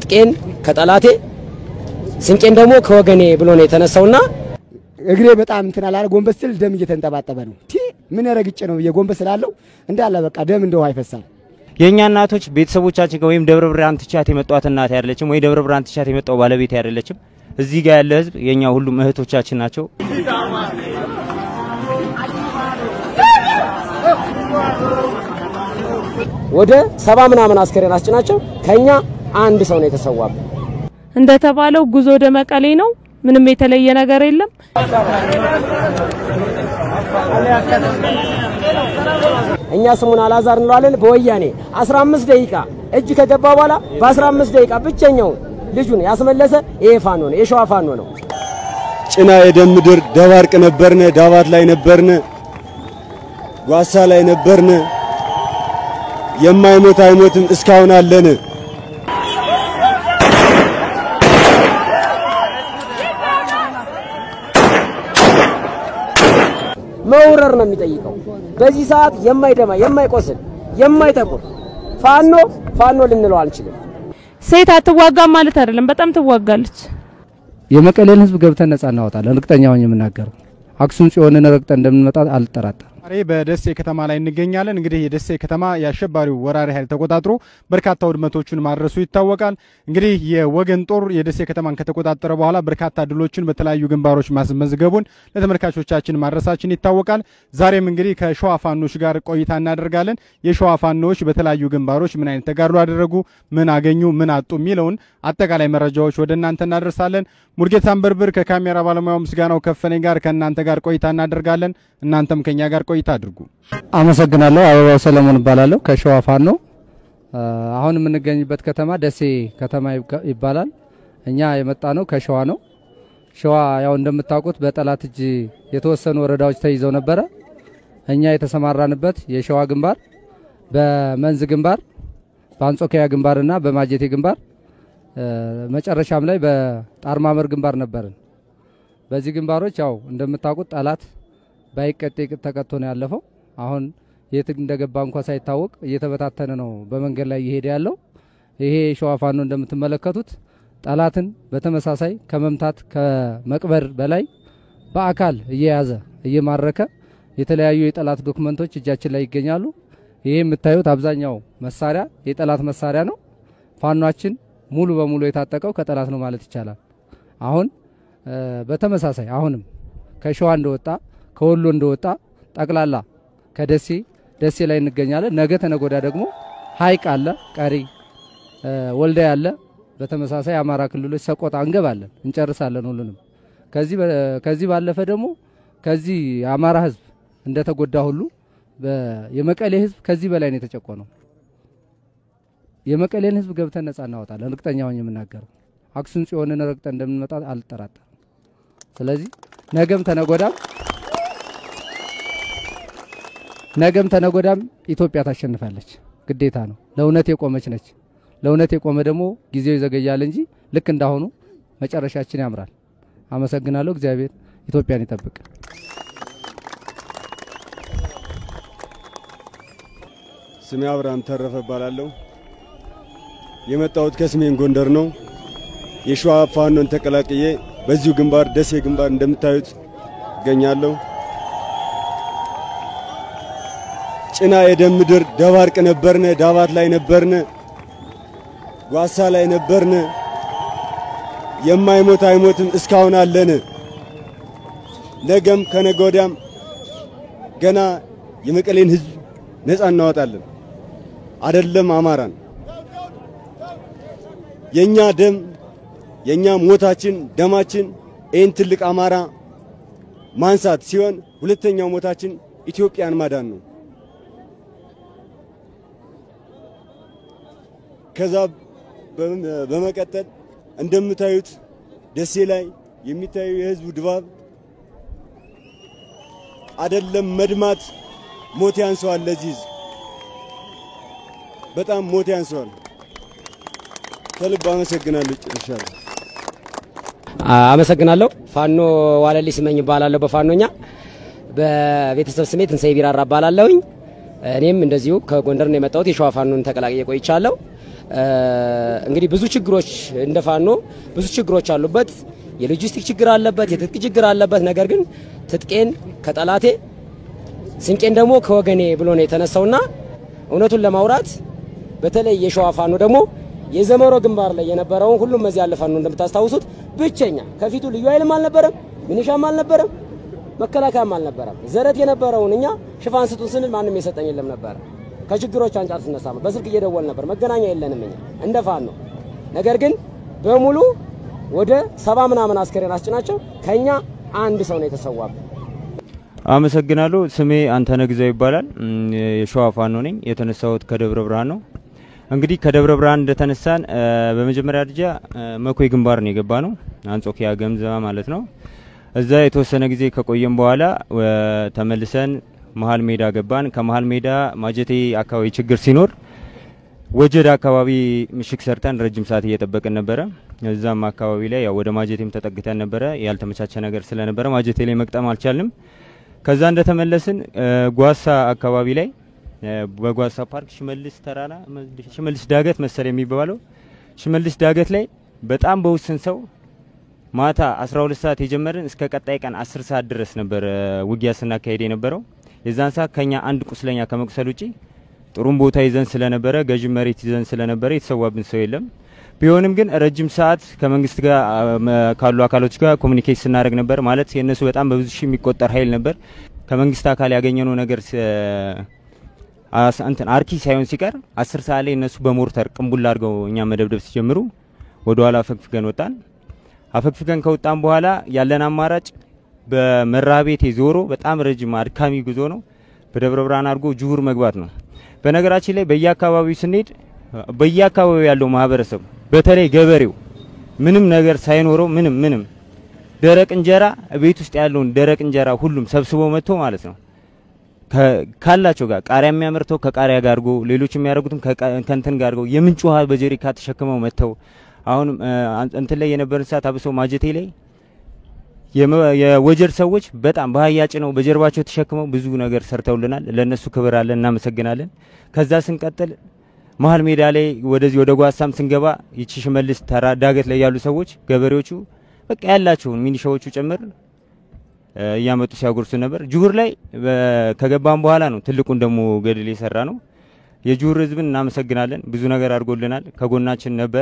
ትጥቄን ከጠላቴ ስንቄን ደግሞ ከወገኔ ብሎ ነው የተነሳውና እግሬ በጣም እንትን አላለ። ጎንበስ ስል ደም እየተንጠባጠበ ነው። ቲ ምን ረግጬ ነው ብዬ ጎንበስ ስላለው እንዳለ በቃ ደም እንደ ውሃ ይፈሳል። የእኛ እናቶች ቤተሰቦቻችን ወይም ደብረ ብርሃን ትቻት የመጧት እናት አይደለችም፣ ወይ ደብረ ብርሃን ትቻት የመጣው ባለቤት አይደለችም። እዚህ ጋር ያለ ህዝብ የኛ ሁሉም እህቶቻችን ናቸው። ወደ ሰባ ምናምን አስከሬን አስጭናቸው ከኛ አንድ ሰው ነው የተሰዋብን። እንደተባለው ጉዞ ወደ መቀሌ ነው። ምንም የተለየ ነገር የለም። እኛ ስሙን አላዛር እንለዋለን። በወያኔ 15 ደቂቃ እጅ ከገባ በኋላ በ15 ደቂቃ ብቸኛውን ልጁን ያስመለሰ ይሄ ፋኖ ነው፣ የሸዋ ፋኖ ነው። ጭና የደም ምድር ደባርቅ ነበርነ፣ ዳባት ላይ ነበርነ፣ ጓሳ ላይ ነበርነ። የማይሞት አይሞትም እስካሁን አለን። መውረር ነው የሚጠይቀው። በዚህ ሰዓት የማይደማ የማይቆስል የማይጠቁር ፋኖ ፋኖ ልንለው አንችልም። ሴት አትዋጋም ማለት አይደለም፣ በጣም ትዋጋለች። የመቀሌን ህዝብ ገብተን ነጻ እናወጣለን። እርግጠኛ ሆኜ የምናገረው አክሱም ጽዮንን ረግጠን እንደምንመጣ አልጠራጠርም። ዛሬ በደሴ ከተማ ላይ እንገኛለን። እንግዲህ የደሴ ከተማ የአሸባሪው ወራሪ ኃይል ተቆጣጥሮ በርካታ ውድመቶችን ማድረሱ ይታወቃል። እንግዲህ የወገን ጦር የደሴ ከተማን ከተቆጣጠረ በኋላ በርካታ ድሎችን በተለያዩ ግንባሮች ማስመዝገቡን ለተመልካቾቻችን ማድረሳችን ይታወቃል። ዛሬም እንግዲህ ከሸዋ ፋኖች ጋር ቆይታ እናደርጋለን። የሸዋ ፋኖች በተለያዩ ግንባሮች ምን አይነት ተጋድሎ አደረጉ፣ ምን አገኙ፣ ምን አጡ የሚለውን አጠቃላይ መረጃዎች ወደ እናንተ እናደርሳለን። ሙርጌታ አንበርብር ከካሜራ ባለሙያው ምስጋናው ከፈነኝ ጋር ከእናንተ ጋር ቆይታ እናደርጋለን። እናንተም ከኛ ጋር ቆይታ አድርጉ። አመሰግናለሁ። አበባው ሰለሞን እባላለሁ ከሸዋ ፋኖ። አሁን የምንገኝበት ከተማ ደሴ ከተማ ይባላል። እኛ የመጣ ነው ከሸዋ ነው። ሸዋ ያው እንደምታውቁት በጠላት እጅ የተወሰኑ ወረዳዎች ተይዘው ነበረ። እኛ የተሰማራንበት የሸዋ ግንባር፣ በመንዝ ግንባር፣ በአንጾኪያ ግንባርና በማጀቴ ግንባር መጨረሻም ላይ በጣርማመር ግንባር ነበርን። በዚህ ግንባሮች ያው እንደምታውቁት ጠላት ባይቀጤ ተቀጥቶ ነው ያለፈው። አሁን የት እንደገባ እንኳ ሳይታወቅ እየተበታተነ ነው በመንገድ ላይ እየሄደ ያለው። ይሄ ሸዋ ፋኖ እንደምትመለከቱት ጠላትን በተመሳሳይ ከመምታት ከመቅበር በላይ በአካል እየያዘ እየማረከ የተለያዩ የጠላት ዶክመንቶች እጃችን ላይ ይገኛሉ። ይሄ የምታዩት አብዛኛው መሳሪያ የጠላት መሳሪያ ነው። ፋኗችን ሙሉ በሙሉ የታጠቀው ከጠላት ነው ማለት ይቻላል። አሁን በተመሳሳይ አሁንም ከሸዋ እንደወጣ ከወሎ እንደወጣ ጠቅላላ ከደሴ ደሴ ላይ እንገኛለን። ነገ ተነጎዳ ደግሞ ሀይቅ አለ፣ ቀሪ ወልዳ ያለ በተመሳሳይ አማራ ክልሎች ሰቆጣ እንገባለን፣ እንጨርሳለን ሁሉንም። ከዚህ ባለፈ ደግሞ ከዚህ የአማራ ህዝብ እንደተጎዳ ሁሉ የመቀሌ ህዝብ ከዚህ በላይ ነው የተጨቆነው። የመቀሌን ህዝብ ገብተን ነጻ እናወጣለን። እርግጠኛ ሆኜ የምናገረው አክሱም ጽዮንን ረግጠን እንደምንመጣ አልጠራጠርም። ስለዚህ ነገም ተነጎዳም ነገም ተነጎዳም ኢትዮጵያ ታሸንፋለች። ግዴታ ነው። ለእውነት የቆመች ነች። ለእውነት የቆመ ደግሞ ጊዜው ይዘገያል እንጂ ልክ እንዳሁኑ መጨረሻችን ያምራል። አመሰግናለሁ። እግዚአብሔር ኢትዮጵያን ይጠብቅ። ስሜ አብርሃም ተረፈ እባላለሁ። የመጣሁት ከሰሜን ጎንደር ነው። የሸዋ ፋኖን ተቀላቅዬ በዚሁ ግንባር ደሴ ግንባር እንደምታዩት እገኛለሁ። ጭና የደም ምድር ደባርቅ ነበርነ፣ ዳባት ላይ ነበርነ፣ ጓሳ ላይ ነበርነ። የማይሞት አይሞትም እስካሁን አለን። ነገም ከነገ ወዲያም ገና የመቀሌን ህዝብ ነፃ እናወጣለን። አደለም አማራን የኛ ደም የኛ ሞታችን ደማችን ይህን ትልቅ አማራ ማንሳት ሲሆን ሁለተኛው ሞታችን ኢትዮጵያን ማዳን ነው። ከዛ በመቀጠል እንደምታዩት ደሴ ላይ የሚታየው የህዝቡ ድባብ አደለም መድማት ሞት ያንሰዋል። ለዚህ ህዝብ በጣም ሞት ያንሰዋል። ከልብ አመሰግናለሁ። ጨርሻለሁ። አመሰግናለሁ። ፋኖ ዋለልኝ ስመኝ እባላለሁ። በፋኖኛ በቤተሰብ ስሜ ትንሳኤ ቢራራ እባላለሁኝ። እኔም እንደዚሁ ከጎንደር ነው የመጣሁት። የሸዋ ፋኖን ተቀላቅዬ ቆይቻለሁ። እንግዲህ ብዙ ችግሮች እንደ ፋኖ ብዙ ችግሮች አሉበት። የሎጂስቲክ ችግር አለበት፣ የትጥቅ ችግር አለበት። ነገር ግን ትጥቄን ከጠላቴ ስንቄን ደግሞ ከወገኔ ብሎ ነው የተነሳውና እውነቱን ለማውራት በተለይ የሸዋ ፋኖ ደግሞ የዘመሮ ግንባር ላይ የነበረውን ሁሉም እዚህ ያለ ፋኖ እንደምታስታውሱት ብቸኛ ከፊቱ ልዩ ኃይልም አልነበረም፣ ሚኒሻም አልነበረም፣ መከላከያም አልነበረም። ዘረት የነበረውን እኛ ሽፋን ስጡን ስንል ማንም የሰጠን የለም ነበረ። ከችግሮች አንጻር ስነሳ በስልክ እየደወል ነበር። መገናኛ የለንም እኛ እንደ ፋኖ። ነገር ግን በሙሉ ወደ ሰባ ምናምን አስከሬን አስጭናቸው ከኛ አንድ ሰው ነው የተሰዋብን። አመሰግናለሁ። ስሜ አንተነህ ግዛው ይባላል። የሸዋ ፋኖ ነኝ። የተነሳሁት ከደብረ ብርሃን ነው። እንግዲህ ከደብረ ብርሃን እንደተነሳን በመጀመሪያ ደረጃ መኮይ ግንባር ነው የገባ ነው፣ አንጾኪያ ገምዛ ማለት ነው። እዛ የተወሰነ ጊዜ ከቆየም በኋላ ተመልሰን መሀል ሜዳ ገባን። ከመሀል ሜዳ ማጀቴ አካባቢ ችግር ሲኖር ወጀድ አካባቢ ምሽግ ሰርተን ረጅም ሰዓት እየጠበቅን ነበረ። እዛም አካባቢ ላይ ያው ወደ ማጀቴም ተጠግተን ነበረ። ያልተመቻቸ ነገር ስለነበረ ማጀቴ ላይ መቅጠም አልቻልንም። ከዛ እንደተመለስን ጓሳ አካባቢ ላይ በጓሳ ፓርክ ሽመልስ ተራራ ሽመልስ ዳገት መሰል የሚባለው ሽመልስ ዳገት ላይ በጣም በውስን ሰው ማታ 12 ሰዓት የጀመርን እስከ ቀጣይ ቀን 10 ሰዓት ድረስ ነበር ውጊያ ስናካሄድ የነበረው። የዛን ሰዓት ከኛ አንድ ቁስለኛ ከመቁሰል ውጪ ጥሩም ቦታ ይዘን ስለነበረ ገዥ መሬት ይዘን ስለነበረ የተሰዋብን ሰው የለም። ቢሆንም ግን ረጅም ሰዓት ከመንግስት ጋር ካሉ አካሎች ጋር ኮሚኒኬት ስናደርግ ነበር። ማለት የእነሱ በጣም በብዙ ሺህ የሚቆጠር ኃይል ነበር። ከመንግስት አካል ያገኘነው ነገር እንትን አርኪ ሳይሆን ሲቀር አስር ሰዓት ላይ እነሱ በሞርተር ቅንቡላ አድርገው እኛ መደብደብ ሲጀምሩ ወደ ኋላ አፈግፍገን ወጣን። አፈግፍገን ከወጣን በኋላ ያለን አማራጭ በመራቤቴ ዞሮ በጣም ረጅም አድካሚ ጉዞ ነው። በደብረ ብርሃን አድርጎ ጅሁር መግባት ነው። በነገራችን ላይ በየአካባቢው ስንሄድ በየአካባቢው ያለው ማህበረሰብ በተለይ ገበሬው ምንም ነገር ሳይኖረው ምንም ምንም ደረቅ እንጀራ ቤት ውስጥ ያለውን ደረቅ እንጀራ ሁሉም ሰብስቦ መጥቶ ማለት ነው ካላቸው ጋር ቃሪያ የሚያመርተው ከቃሪያ ጋር አድርጎ ሌሎች የሚያደርጉትም ከእንትን ጋር አድርገው የምንጭ ውሃ በጀሪካ ተሸክመው መጥተው አሁንም እንትን ላይ የነበረን ሰዓት አብሶ ማጀቴ ላይ የወጀር ሰዎች በጣም በአህያ ጭነው በጀርባቸው ተሸክመው ብዙ ነገር ሰርተውልናል። ለነሱ ክብር አለን፣ እናመሰግናለን። ከዛ ስንቀጥል መሀል ሜዳ ላይ ወደዚህ ወደ ጓሳም ስንገባ ይቺ ሽመልስ ተራ ዳገት ላይ ያሉ ሰዎች ገበሬዎቹ በቃ ያላቸውን ሚኒሻዎቹ ጭምር እያመጡ ሲያጎርሱ ነበር። ጅሁር ላይ ከገባም በኋላ ነው ትልቁን ደግሞ ገድል የሰራ ነው። የጅሁር ህዝብን እናመሰግናለን። ብዙ ነገር አድርጎልናል፣ ከጎናችን ነበር።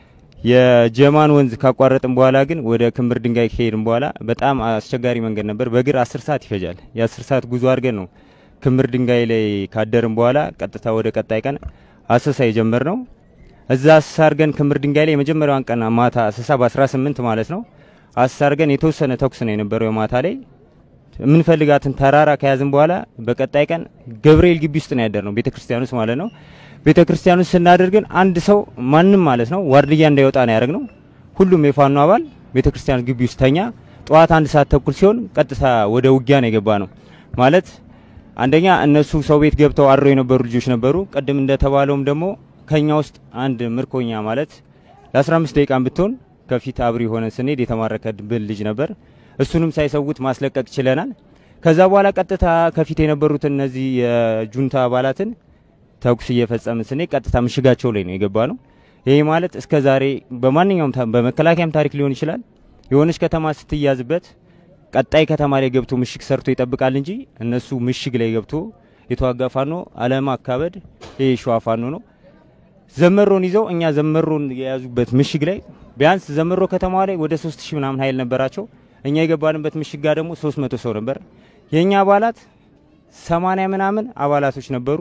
የጀማን ወንዝ ካቋረጥን በኋላ ግን ወደ ክምር ድንጋይ ከሄድን በኋላ በጣም አስቸጋሪ መንገድ ነበር። በእግር አስር ሰዓት ይፈጃል። የአስር ሰዓት ጉዞ አድርገን ነው ክምር ድንጋይ ላይ ካደርን በኋላ ቀጥታ ወደ ቀጣይ ቀን አሰሳ የጀመር ነው። እዛ አሰሳ አድርገን ክምር ድንጋይ ላይ የመጀመሪያዋን ቀን ማታ አሰሳ በ18 ማለት ነው አሰሳ አድርገን የተወሰነ ተኩስ ነው የነበረው የማታ ላይ የምንፈልጋትን ተራራ ከያዝን በኋላ በቀጣይ ቀን ገብርኤል ግቢ ውስጥ ነው ያደር ነው ቤተ ክርስቲያን ውስጥ ማለት ነው። ቤተ ክርስቲያን ውስጥ ስናደርግን አንድ ሰው ማንም ማለት ነው ዋርድያ እንዳይወጣ ነው ያደረግ ነው። ሁሉም የፋኖ አባል ቤተ ክርስቲያን ግቢ ውስጥ ተኛ። ጠዋት አንድ ሰዓት ተኩል ሲሆን ቀጥታ ወደ ውጊያ ነው የገባ ነው ማለት አንደኛ እነሱ ሰው ቤት ገብተው አድረው የነበሩ ልጆች ነበሩ። ቅድም እንደተባለውም ደግሞ ከኛ ውስጥ አንድ ምርኮኛ ማለት ለ15 ደቂቃን ብትሆን ከፊት አብሪ ሆነን ስንሄድ የተማረከብን ልጅ ነበር። እሱንም ሳይሰውት ማስለቀቅ ችለናል። ከዛ በኋላ ቀጥታ ከፊት የነበሩትን እነዚህ የጁንታ አባላትን ተኩስ እየፈጸምን ስንሄድ ቀጥታ ምሽጋቸው ላይ ነው የገባ ነው። ይሄ ማለት እስከ ዛሬ በማንኛውም በመከላከያም ታሪክ ሊሆን ይችላል የሆነች ከተማ ስትያዝበት ቀጣይ ከተማ ላይ ገብቶ ምሽግ ሰርቶ ይጠብቃል እንጂ እነሱ ምሽግ ላይ ገብቶ የተዋጋ ፋኖ አለማ አካበድ ይሄ ሸዋ ፋኖ ነው። ዘመሮን ይዘው እኛ ዘመሮን የያዙበት ምሽግ ላይ ቢያንስ ዘመሮ ከተማ ላይ ወደ 3000 ምናምን ኃይል ነበራቸው። እኛ የገባንበት ምሽግ ጋር ደግሞ 300 ሰው ነበር። የኛ አባላት 80 ምናምን አባላቶች ነበሩ።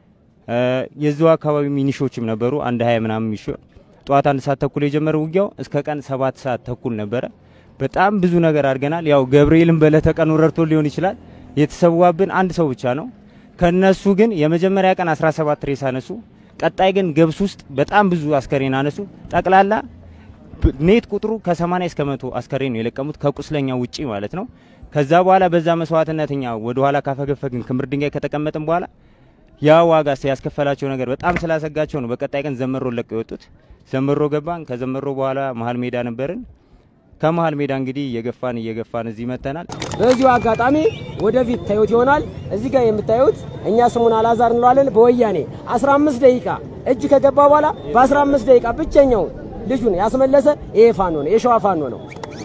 የዛው አካባቢ ሚኒሾችም ነበሩ። አንድ 20 ምናምን ሚኒሾ ጠዋት አንድ ሰዓት ተኩል የጀመረ ውጊያው እስከ ቀን ሰባት ሰዓት ተኩል ነበረ። በጣም ብዙ ነገር አድርገናል። ያው ገብርኤልን በዕለተ ቀኑ ረድቶ ሊሆን ይችላል። የተሰዋብን አንድ ሰው ብቻ ነው። ከነሱ ግን የመጀመሪያ ቀን 17 ሬሳ አነሱ። ቀጣይ ግን ገብስ ውስጥ በጣም ብዙ አስከሬን አነሱ። ጠቅላላ ኔት ቁጥሩ ከ80 እስከ መቶ አስከሬን ነው የለቀሙት ከቁስለኛ ውጪ ማለት ነው። ከዛ በኋላ በዛ መስዋዕትነት እኛ ወደ ኋላ ካፈገፈግን ክምር ድንጋይ ከተቀመጥን በኋላ ያ ዋጋ ያስከፈላቸው ነገር በጣም ስላሰጋቸው ነው በቀጣይ ቀን ዘመሮ ለቀው የወጡት። ዘመሮ ገባን። ከዘመሮ በኋላ መሀል ሜዳ ነበርን። ከመሀል ሜዳ እንግዲህ እየገፋን እየገፋን እዚህ መተናል። በዚሁ አጋጣሚ ወደፊት ታዩት ይሆናል። እዚህ ጋር የምታዩት እኛ ስሙን አላዛር እንለዋለን። በወያኔ 15 ደቂቃ እጅ ከገባ በኋላ በ15 ደቂቃ ብቸኛውን ልጁን ያስመለሰ ይሄ ፋኖ ነው፣ የሸዋ ፋኖ ነው።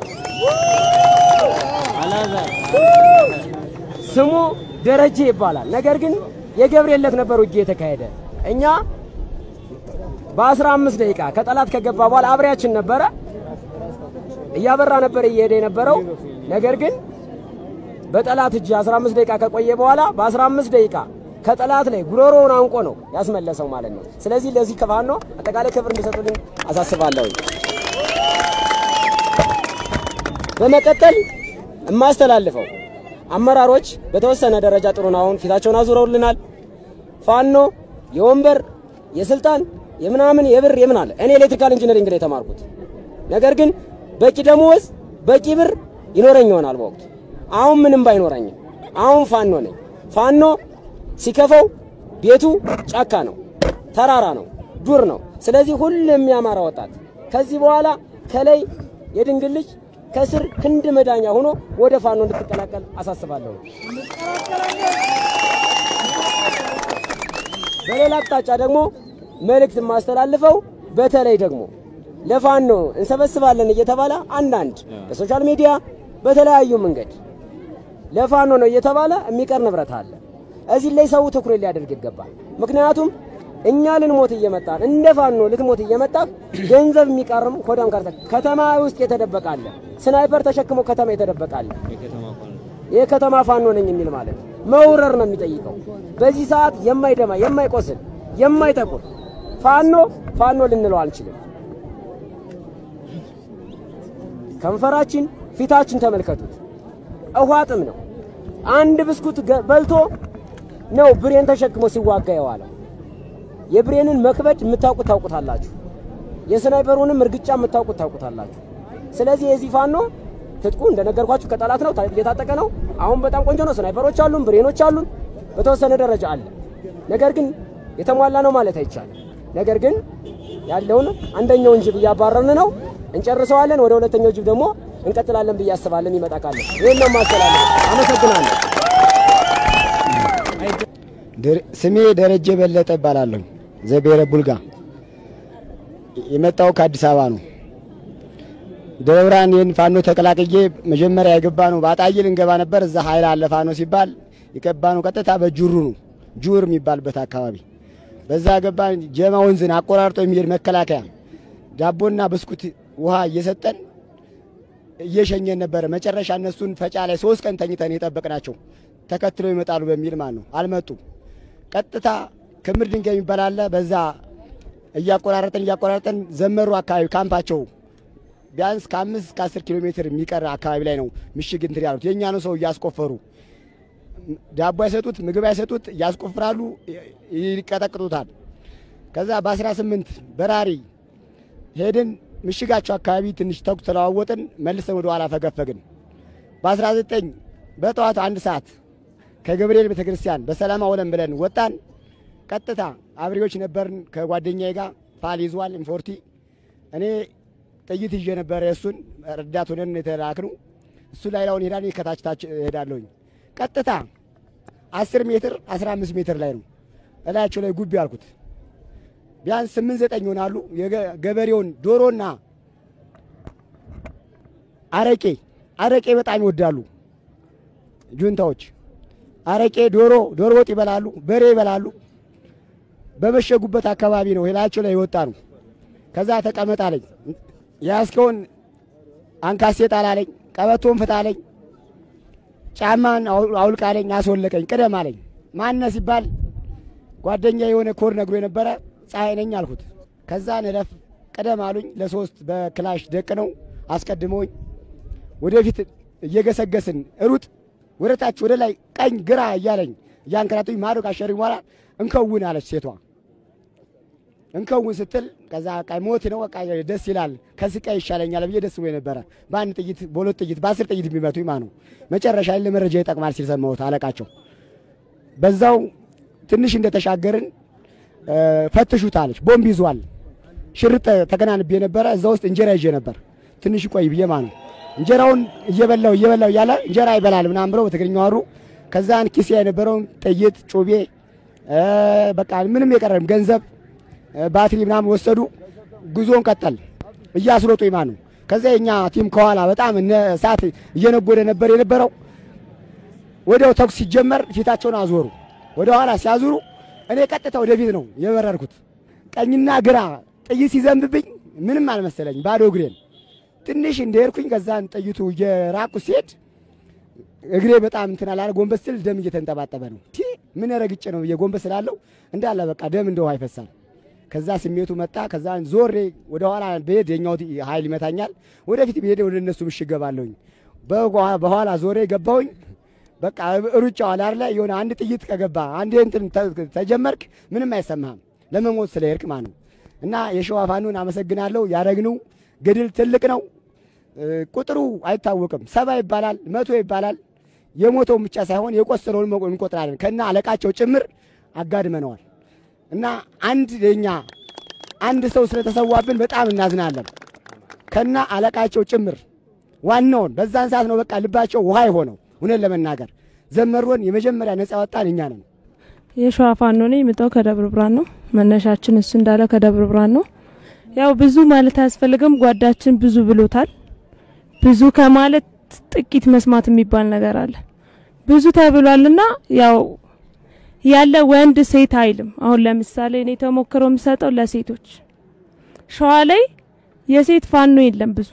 ስሙ ደረጀ ይባላል። ነገር ግን የገብርኤል ዕለት ነበር ውጊያ የተካሄደ። እኛ በ15 ደቂቃ ከጠላት ከገባ በኋላ አብሬያችን ነበረ እያበራ ነበር እየሄደ የነበረው። ነገር ግን በጠላት እጅ 15 ደቂቃ ከቆየ በኋላ በ15 ደቂቃ ከጠላት ላይ ጉሮሮውን አንቆ ነው ያስመለሰው ማለት ነው። ስለዚህ ለዚህ ከፋኖ አጠቃላይ ክብር እንዲሰጡልኝ አሳስባለሁ። በመቀጠል የማስተላልፈው አመራሮች በተወሰነ ደረጃ ጥሩ ነው። አሁን ፊታቸውን አዙረውልናል። ፋኖ የወንበር የስልጣን የምናምን የብር የምን አለ። እኔ ኤሌክትሪካል ኢንጂነሪንግ ላይ የተማርኩት ነገር ግን በቂ ደሞዝ በቂ ብር ይኖረኝ ይሆናል በወቅቱ። አሁን ምንም ባይኖረኝም አሁን ፋኖ ነኝ። ፋኖ ሲከፈው ቤቱ ጫካ ነው፣ ተራራ ነው፣ ዱር ነው። ስለዚህ ሁሉም የሚያማራ ወጣት ከዚህ በኋላ ከላይ የድንግል ልጅ ከስር ክንድ መዳኛ ሆኖ ወደ ፋኖ እንድትቀላቀል አሳስባለሁ። በሌላ አቅጣጫ ደግሞ መልእክት የማስተላልፈው በተለይ ደግሞ ለፋኖ እንሰበስባለን እየተባለ አንዳንድ በሶሻል ሚዲያ በተለያዩ መንገድ ለፋኖ ነው እየተባለ የሚቀር ንብረት አለ። እዚህ ላይ ሰው ትኩረት ሊያደርግ ይገባል። ምክንያቱም እኛ ልንሞት እየመጣን እንደ ፋኖ ልትሞት እየመጣ ገንዘብ የሚቀርም ኮዳም ካርታ ከተማ ውስጥ የተደበቀ አለ። ስናይፐር ተሸክሞ ከተማ የተደበቀ አለ። የከተማ ፋኖ ነኝ የሚል ማለት መውረር ነው የሚጠይቀው። በዚህ ሰዓት የማይደማ የማይቆስል የማይጠቁር ፋኖ ፋኖ ልንለው አንችልም። ከንፈራችን ፊታችን ተመልከቱት። ውሃ ጥም ነው። አንድ ብስኩት በልቶ ነው ብሬን ተሸክሞ ሲዋጋ የዋለው። የብሬንን መክበድ የምታውቁት ታውቁታላችሁ። የስናይፐሩንም እርግጫ የምታውቁት ታውቁታላችሁ። ስለዚህ የዚህ ፋኖ ትጥቁ እንደነገርኳችሁ ከጠላት ነው፣ እየታጠቀ ነው። አሁን በጣም ቆንጆ ነው። ስናይፐሮች አሉን፣ ብሬኖች አሉን፣ በተወሰነ ደረጃ አለ። ነገር ግን የተሟላ ነው ማለት አይቻልም። ነገር ግን ያለውን አንደኛውን ጅብ እያባረርን ነው፣ እንጨርሰዋለን። ወደ ሁለተኛው ጅብ ደግሞ እንቀጥላለን ብዬ አስባለን። ይመጣ ካለ ይህን ነው ማስተላለፍ። አመሰግናለሁ። ስሜ ደረጀ በለጠ እባላለሁ። ዘቤረ ቡልጋ የመጣው ከአዲስ አበባ ነው። ደብረ ብርሃን ይህን ፋኖ ተቀላቅዬ መጀመሪያ የገባ ነው በአጣዬ ልንገባ ነበር። እዛ ኃይል አለ ፋኖ ሲባል የገባ ነው ቀጥታ በጁሩ ነው ጁር የሚባልበት አካባቢ በዛ ገባ። ጀማ ወንዝን አቆራርጦ የሚሄድ መከላከያ ዳቦና ብስኩት ውሃ እየሰጠን እየሸኘን ነበረ። መጨረሻ እነሱን ፈጫ ላይ ሶስት ቀን ተኝተን የጠበቅናቸው ተከትለው ይመጣሉ በሚል ማለት ነው። አልመጡም። ቀጥታ ክምር ድንጋይ የሚባል አለ። በዛ እያቆራረጠን እያቆራረጠን ዘመሩ አካባቢ ካምፓቸው ቢያንስ ከአምስት እስከ አስር ኪሎ ሜትር የሚቀር አካባቢ ላይ ነው ምሽግ እንትን ያሉት የእኛ ነው። ሰው እያስቆፈሩ ዳቦ አይሰጡት፣ ምግብ አይሰጡት፣ እያስቆፍራሉ፣ ይቀጠቅጡታል። ከዛ በ18 በራሪ ሄድን ምሽጋቸው አካባቢ ትንሽ ተኩስ ተለዋወጥን፣ መልሰን ወደ ኋላ ፈገፈግን። በ19 በጠዋቱ አንድ ሰዓት ከገብርኤል ቤተ ክርስቲያን በሰላም አውለን ብለን ወጣን። ቀጥታ አብሬዎች ነበርን ከጓደኛዬ ጋር ፋል ይዟል ኢንፎርቲ እኔ ጥይት ይዤ ነበረ። እሱን ረዳት ሆነን የተላክኑ እሱ ላይ ላውን ሄዳን ከታች ታች ሄዳለሁኝ። ቀጥታ 10 ሜትር 15 ሜትር ላይ ነው እላያቸው ላይ ጉቢ አልኩት። ቢያንስ ስምንት ዘጠኝ ይሆናሉ። ገበሬውን ዶሮና አረቄ አረቄ በጣም ይወዳሉ ጁንታዎች። አረቄ፣ ዶሮ ዶሮ ወጥ ይበላሉ፣ በሬ ይበላሉ። በመሸጉበት አካባቢ ነው ሄላቸው ላይ የወጣ ነው። ከዛ ተቀመጥ አለኝ። ያስከውን አንካሴ ጣል አለኝ። ቀበቶን ፍታ አለኝ። ጫማን አውልቅ አለኝ። አስወለቀኝ። ቅደም አለኝ። ማነ ሲባል ጓደኛ የሆነ ኮድ ነግሮ የነበረ ፀሐይ ነኝ አልኩት። ከዛ ንለፍ ቅደም አሉኝ። ለሶስት በክላሽ ደቅ ነው አስቀድመውኝ ወደፊት እየገሰገስን ሩጥ ወደ ታች ወደ ላይ ቀኝ ግራ እያለኝ እያንከራቱኝ ማዶ ካሸሩኝ በኋላ እንከውን አለች ሴቷ። እንከውን ስትል ከዛ ቃ ሞት ነው በቃ ደስ ይላል ከስቃይ ይሻለኛል ብዬ ደስ ብሎ ነበረ። በአንድ ጥይት በሁለት ጥይት በአስር ጥይት የሚመቱኝ ማ ነው። መጨረሻ ላይ ለመረጃ ይጠቅማል ሲል ሰማሁት አለቃቸው። በዛው ትንሽ እንደተሻገርን ፈትሹት አለች። ቦምብ ይዟል። ሽርጥ ተከናንቤ ነበረ። እዛ ውስጥ እንጀራ ይዤ ነበር። ትንሽ ቆይ ብዬ ማ ነው እንጀራውን እየበላው እየበላው እያለ እንጀራ ይበላል ምናምን ብለው በትግርኛ አወሩ። ከዛን ኪሴ የነበረውን ጥይት፣ ጩቤ በቃ ምንም የቀረም ገንዘብ ባትሪ ምናምን ወሰዱ። ጉዞን ቀጠል እያስሮጡ ይማኑ ከዛ የኛ ቲም ከኋላ በጣም እነ እሳት እየነጎደ ነበር የነበረው። ወዲያው ተኩስ ሲጀመር ፊታቸውን አዞሩ። ወደ ኋላ ሲያዞሩ እኔ ቀጥታ ወደፊት ነው የበረርኩት። ቀኝና ግራ ጥይት ሲዘንብብኝ ምንም አልመሰለኝ፣ ባዶ እግሬን ትንሽ እንደሄድኩኝ ከዛን ጥይቱ እየራቁ ሲሄድ እግሬ በጣም እንትን አላለ። ጎንበስ ስል ደም እየተንጠባጠበ ነው። ቲ ምን ረግጬ ነው ብዬ ጎንበስ ስላለው እንዳለ በቃ ደም እንደ ውሃ ይፈሳል። ከዛ ስሜቱ መጣ። ከዛ ዞሬ ወደ ኋላ ብሄድ የኛው ኃይል ይመታኛል፣ ወደፊት ብሄድ ወደ እነሱ ምሽግ ገባለሁኝ። በኋላ ዞሬ ገባሁኝ። በቃ ሩጫው አለ አይደለ የሆነ አንድ ጥይት ከገባ አንድ እንትን ተጀመርክ ምንም አይሰማህም ለመሞት ስለሄድክ ማለት ነው። እና የሸዋ ፋኖን አመሰግናለሁ። ያደረግነው ገድል ትልቅ ነው። ቁጥሩ አይታወቅም። ሰባ ይባላል፣ መቶ ይባላል። የሞተውን ብቻ ሳይሆን የቆሰለውን እንቆጥራለን። ከና አለቃቸው ጭምር አጋድመነዋል። እና አንድ የኛ አንድ ሰው ስለተሰዋብን በጣም እናዝናለን። ከና አለቃቸው ጭምር ዋናውን በዛን ሰዓት ነው በቃ ልባቸው ውሃ የሆነው። እውነት ለመናገር ዘመሮን የመጀመሪያ ነጻ ወጣን እኛ ነን። የሸዋ ፋኖ ነኝ። የመጣው ከደብረ ብርሃን ነው። መነሻችን እሱ እንዳለ ከደብረ ብርሃን ነው። ያው ብዙ ማለት አያስፈልግም። ጓዳችን ብዙ ብሎታል። ብዙ ከማለት ጥቂት መስማት የሚባል ነገር አለ። ብዙ ተብሏልና ያው ያለ ወንድ ሴት አይልም። አሁን ለምሳሌ እኔ ተሞክሮ የምሰጠው ለሴቶች ሸዋ ላይ የሴት ፋኖ የለም ብዙ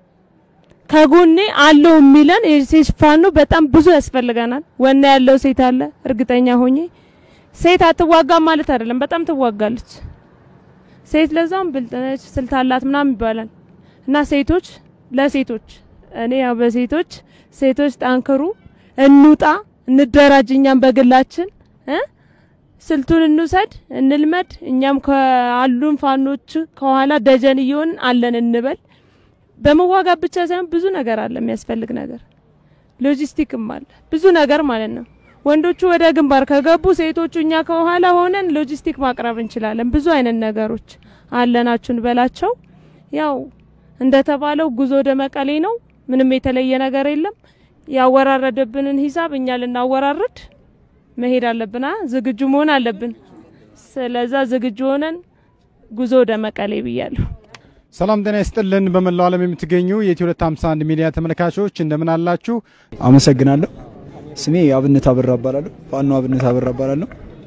ከጎኔ አለው የሚለን የሴት ፋኖ በጣም ብዙ ያስፈልገናል። ወና ያለው ሴት አለ። እርግጠኛ ሆኜ ሴት አትዋጋም ማለት አይደለም፣ በጣም ትዋጋለች። ሴት ለዛም ብልጥ ነች፣ ስልት አላት ምናምን ይባላል እና ሴቶች ለሴቶች እኔ ያው በሴቶች ሴቶች ጠንክሩ፣ እንውጣ፣ እንደራጅ፣ እኛም በግላችን እ ስልቱን እንውሰድ፣ እንልመድ። እኛም ከአሉን ፋኖች ከኋላ ደጀን እየሆን አለን እንበል። በመዋጋት ብቻ ሳይሆን ብዙ ነገር አለ የሚያስፈልግ ነገር፣ ሎጂስቲክም አለ ብዙ ነገር ማለት ነው። ወንዶቹ ወደ ግንባር ከገቡ ሴቶቹ እኛ ከኋላ ሆነን ሎጂስቲክ ማቅረብ እንችላለን። ብዙ አይነት ነገሮች አለናችሁን በላቸው። ያው እንደተባለው ጉዞ ወደ መቀሌ ነው። ምንም የተለየ ነገር የለም። ያወራረደብንን ሂሳብ እኛ ልናወራርድ መሄድ አለብና ዝግጁ መሆን አለብን። ስለዛ ዝግጁ ሆነን ጉዞ ወደ መቀሌ ብያለሁ። ሰላም ጤና ይስጥልን። በመላው ዓለም የምትገኙ የኢትዮ 251 ሚዲያ ተመልካቾች እንደምን አላችሁ? አመሰግናለሁ። ስሜ አብነት አበራ እባላለሁ። ፋኖ አብነት አበራ እባላለሁ።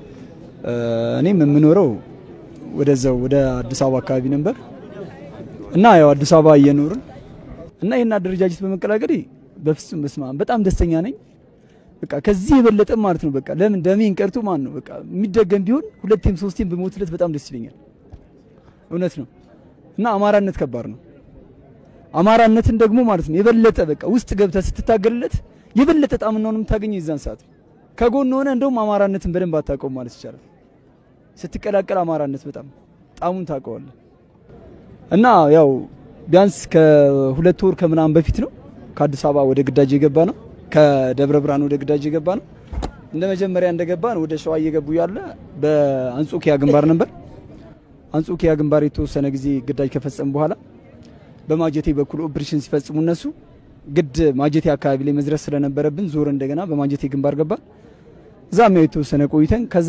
እኔም የምኖረው ወደዛው ወደ አዲስ አበባ አካባቢ ነበር እና ያው አዲስ አበባ እየኖርን እና ይህን አደረጃጀት በመቀላቀሌ በፍጹም በስማ በጣም ደስተኛ ነኝ። በቃ ከዚህ የበለጠ ማለት ነው በቃ ለምን ደሜን ቀርቶ ማለት ነው በቃ የሚደገም ቢሆን ሁለቴም ሶስቴም በሞትለት በጣም ደስ ይለኛል። እውነት ነው እና አማራነት ከባድ ነው። አማራነትን ደግሞ ማለት ነው የበለጠ በቃ ውስጥ ገብተህ ስትታገልለት የበለጠ ጣምናውን የምታገኘው የዛን ሰዓት ከጎን ሆነ እንደውም አማራነትን በደንብ አታውቀውም ማለት ይቻላል። ስትቀላቀል አማራነት በጣም ጣሙን ታውቀዋለህ። እና ያው ቢያንስ ከሁለት ወር ከምናምን በፊት ነው ከአዲስ አበባ ወደ ግዳጅ የገባ ነው። ከደብረ ብርሃን ወደ ግዳጅ የገባ ነው። እንደ መጀመሪያ እንደገባን ወደ ሸዋ እየገቡ ያለ በአንጾኪያ ግንባር ነበር። አንጾኪያ ግንባር የተወሰነ ጊዜ ግዳጅ ከፈጸሙ በኋላ በማጀቴ በኩል ኦፕሬሽን ሲፈጽሙ እነሱ ግድ ማጀቴ አካባቢ ላይ መድረስ ስለነበረብን ዞር እንደገና በማጀቴ ግንባር ገባን። እዛም ያው የተወሰነ ቆይተን ከዛ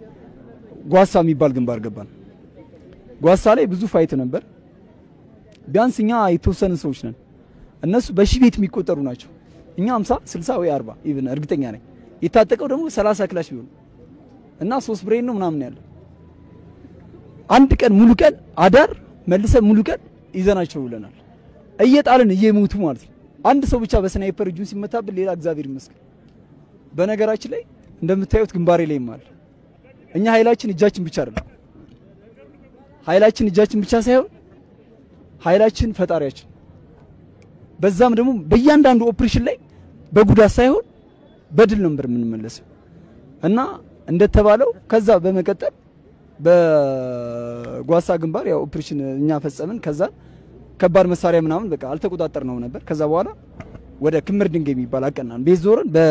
ጓሳ የሚባል ግንባር ገባን። ጓሳ ላይ ብዙ ፋይት ነበር። ቢያንስ እኛ የተወሰኑ ሰዎች ነን፣ እነሱ በሺህ ቤት የሚቆጠሩ ናቸው። እኛ 50 60 ወይ 40 ኢቭን እርግጠኛ ነኝ። የታጠቀው ደግሞ 30 ክላሽ ቢሆን እና ሶስት ብሬን ነው ምናምን ያለው አንድ ቀን ሙሉ ቀን አዳር መልሰን ሙሉ ቀን ይዘናቸው ብለናል። እየጣልን እየሞቱ ማለት ነው። አንድ ሰው ብቻ በስናይፐር እጁን ሲመታብን ሌላ እግዚአብሔር ይመስገን። በነገራችን ላይ እንደምታዩት ግንባሬ ላይም አለ። እኛ ኃይላችን እጃችን ብቻ አይደለም። ኃይላችን እጃችን ብቻ ሳይሆን ኃይላችን ፈጣሪያችን። በዛም ደግሞ በእያንዳንዱ ኦፕሬሽን ላይ በጉዳት ሳይሆን በድል ነበር የምንመለሰው እና እንደተባለው ከዛ በመቀጠል በጓሳ ግንባር ያው ኦፕሬሽን እኛ ፈጸምን። ከዛ ከባድ መሳሪያ ምናምን በቃ አልተቆጣጠር ነው ነበር። ከዛ በኋላ ወደ ክምር ድንጋይ የሚባል አቀናን ቤት ዞረን በ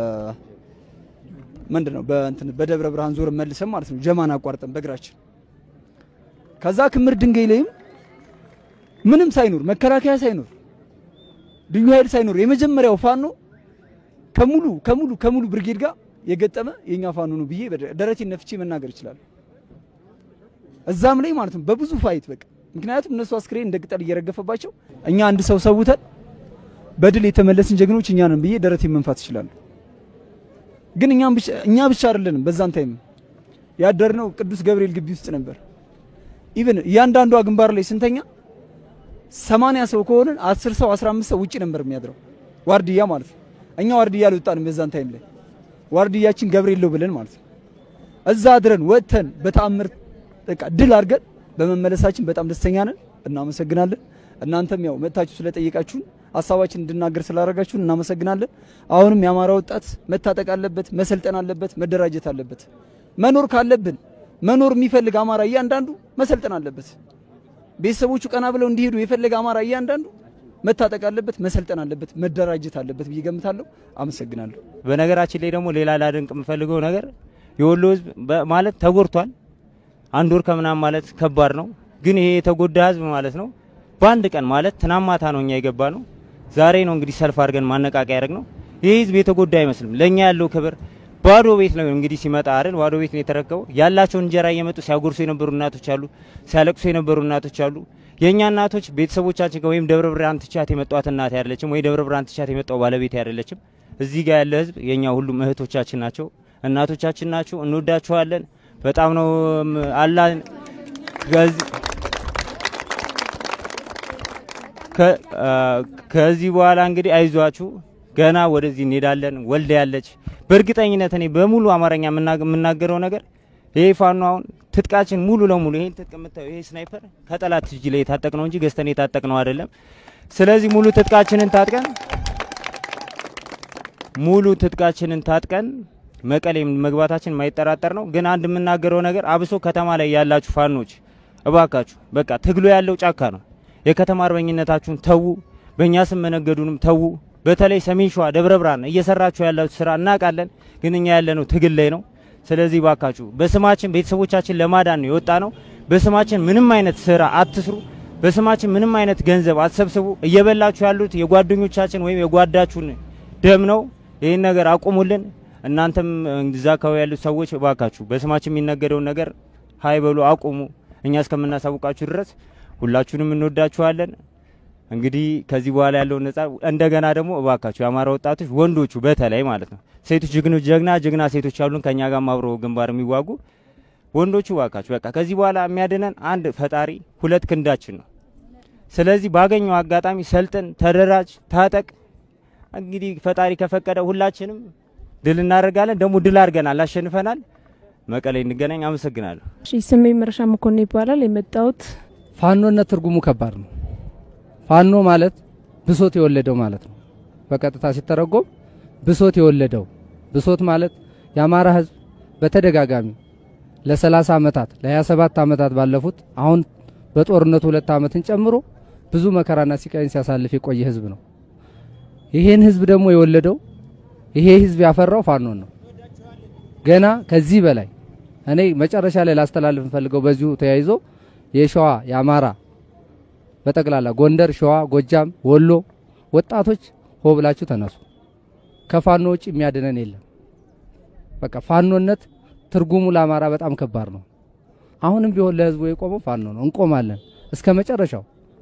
ምንድን ነው በእንትን በደብረ ብርሃን ዞረን መልሰን ማለት ነው ጀማን አቋርጠን በእግራችን ከዛ ክምር ድንጋይ ላይም ምንም ሳይኖር መከላከያ ሳይኖር ልዩ ኃይል ሳይኖር የመጀመሪያው ፋኖ ከሙሉ ከሙሉ ከሙሉ ብርጌድ ጋር የገጠመ የኛ ፋኖ ነው ብዬ ደረቴን ነፍቼ መናገር ይችላል። እዛም ላይ ማለት ነው በብዙ ፋይት በቃ ምክንያቱም እነሱ አስክሬን እንደ ቅጠል እየረገፈባቸው እኛ አንድ ሰው ሰውተን በድል የተመለስን ጀግኖች እኛ ነን ብዬ ደረቴ መንፋት ይችላሉ። ግን እኛም ብቻ እኛ ብቻ አይደለንም። በዛን ታይም ያደርነው ቅዱስ ገብርኤል ግቢ ውስጥ ነበር። ኢቭን እያንዳንዷ ግንባር ላይ ስንተኛ ሰማንያ ሰው ከሆንን አስር ሰው አስራ አምስት ሰው ውጭ ነበር የሚያድረው ዋርድያ ማለት ነው። እኛ ዋርድያ አልወጣንም በዛን ታይም ላይ ዋርድያችን ገብርኤል ነው ብለን ማለት ነው። እዛ አድረን ወጥተን በተአምር በቃ ድል አድርገን በመመለሳችን በጣም ደስተኛ ነን። እናመሰግናለን። እናንተም ያው መጥታችሁ ስለጠየቃችሁን ሀሳባችን እንድናገር ስላደረጋችሁን እናመሰግናለን። አሁንም የአማራ ወጣት መታጠቅ አለበት፣ መሰልጠን አለበት፣ መደራጀት አለበት። መኖር ካለብን መኖር የሚፈልግ አማራ እያንዳንዱ መሰልጠን አለበት። ቤተሰቦቹ ቀና ብለው እንዲሄዱ የፈለገ አማራ እያንዳንዱ መታጠቅ አለበት፣ መሰልጠን አለበት፣ መደራጀት አለበት ብዬ ገምታለሁ። አመሰግናለሁ። በነገራችን ላይ ደግሞ ሌላ ላደንቅ የምፈልገው ነገር የወሎ ህዝብ በ- ማለት ተጎድቷል። አንድ ወር ከምናምን ማለት ከባድ ነው። ግን ይሄ የተጎዳ ህዝብ ማለት ነው በአንድ ቀን ማለት ትናንት ማታ ነው እኛ የገባ ነው። ዛሬ ነው እንግዲህ ሰልፍ አድርገን ማነቃቂያ ያደረግ ነው። ይህ ህዝብ የተጎዳ አይመስልም። ለእኛ ያለው ክብር ባዶ ቤት ነው እንግዲህ ሲመጣ አይደል ባዶ ቤት ነው የተረከበው። ያላቸውን እንጀራ እየመጡ ሲያጎርሱ የነበሩ እናቶች አሉ፣ ሲያለቅሱ የነበሩ እናቶች አሉ። የእኛ እናቶች ቤተሰቦቻችን ጋር ወይም ደብረ ብርሃን ትቻት የመጧት እናት አይደለችም፣ ወይ ደብረ ብርሃን ትቻት የመጣው ባለቤት አይደለችም። እዚህ ጋር ያለ ህዝብ የእኛ ሁሉም እህቶቻችን ናቸው፣ እናቶቻችን ናቸው። እንወዳቸዋለን። በጣም ነው ም- አላህ ከዚህ ከ- አ፣ ከዚህ በኋላ እንግዲህ አይዟችሁ ገና ወደዚህ እንሄዳለን። ወልደ ያለች በእርግጠኝነት እኔ በሙሉ አማርኛ የምና- የምናገረው ነገር ይሄ ፋኖ አሁን ትጥቃችን ሙሉ ለሙሉ ይሄን ትጥቅ የምታየው ይሄ ስናይፐር ከጠላት እጅ ላይ የታጠቅ ነው እንጂ ገዝተን የታጠቅ ነው አይደለም። ስለዚህ ሙሉ ትጥቃችንን ታጥቀን ሙሉ ትጥቃችንን ታጥቀን መቀሌ መግባታችን የማይጠራጠር ነው። ግን አንድ የምናገረው ነገር አብሶ ከተማ ላይ ያላችሁ ፋኖች እባካችሁ በቃ ትግሉ ያለው ጫካ ነው። የከተማ አርበኝነታችሁን ተዉ፣ በእኛ ስም መነገዱንም ተዉ። በተለይ ሰሜን ሸዋ ደብረ ብርሃን እየሰራችሁ ያላችሁ ስራ እናውቃለን፣ ግን እኛ ያለነው ትግል ላይ ነው። ስለዚህ ባካችሁ በስማችን ቤተሰቦቻችን ለማዳን ነው የወጣ ነው። በስማችን ምንም አይነት ስራ አትስሩ። በስማችን ምንም አይነት ገንዘብ አትሰብስቡ። እየበላችሁ ያሉት የጓደኞቻችን ወይም የጓዳችሁን ደም ነው። ይህን ነገር አቁሙልን። እናንተም እዛ አካባቢ ያሉት ሰዎች ባካችሁ በስማችን የሚነገደውን ነገር ሀይ በሉ አቁሙ። እኛ እስከምናሳውቃችሁ ድረስ ሁላችሁንም እንወዳችኋለን። እንግዲህ ከዚህ በኋላ ያለውን ነጻ እንደገና ደግሞ እባካችሁ የአማራ ወጣቶች ወንዶቹ በተለይ ማለት ነው ሴቶች ጀግኖች ጀግና ጀግና ሴቶች አሉን ከኛ ጋር አብሮ ግንባር የሚዋጉ ወንዶቹ እባካችሁ በቃ ከዚህ በኋላ የሚያድነን አንድ ፈጣሪ ሁለት ክንዳችን ነው። ስለዚህ ባገኘው አጋጣሚ ሰልጥን፣ ተደራጅ፣ ታጠቅ። እንግዲህ ፈጣሪ ከፈቀደ ሁላችንም ድል እናደርጋለን። ደግሞ ድል አድርገናል፣ አሸንፈናል። መቀሌ እንገናኝ። አመሰግናለሁ። እሺ ስሜ መረሻ መኮንን ይባላል። የመጣሁት ፋኖነት ትርጉሙ ከባድ ነው። ፋኖ ማለት ብሶት የወለደው ማለት ነው። በቀጥታ ሲተረጎም ብሶት የወለደው ብሶት ማለት የአማራ ሕዝብ በተደጋጋሚ ለ30 ዓመታት ለ27 ዓመታት ባለፉት አሁን በጦርነቱ ሁለት ዓመትን ጨምሮ ብዙ መከራና ሲቃይን ሲያሳልፍ የቆየ ሕዝብ ነው። ይሄን ሕዝብ ደግሞ የወለደው ይሄ ሕዝብ ያፈራው ፋኖን ነው። ገና ከዚህ በላይ እኔ መጨረሻ ላይ ላስተላልፍ እንፈልገው በዚሁ ተያይዞ የሸዋ የአማራ በጠቅላላ ጎንደር፣ ሸዋ፣ ጎጃም፣ ወሎ ወጣቶች ሆ ብላችሁ ተነሱ። ከፋኖ ውጭ የሚያድነን የለም። በቃ ፋኖነት ትርጉሙ ለአማራ በጣም ከባድ ነው። አሁንም ቢሆን ለህዝቡ የቆመው ፋኖ ነው። እንቆማለን እስከ መጨረሻው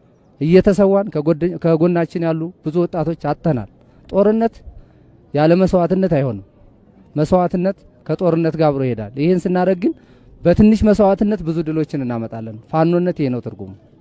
እየተሰዋን ከጎደ- ከጎናችን ያሉ ብዙ ወጣቶች አጥተናል። ጦርነት ያለ መስዋዕትነት አይሆንም። መስዋዕትነት ከጦርነት ጋር አብሮ ይሄዳል። ይህን ስናደርግ ግን በትንሽ መስዋዕትነት ብዙ ድሎችን እናመጣለን። ፋኖነት ይሄ ነው ትርጉሙ።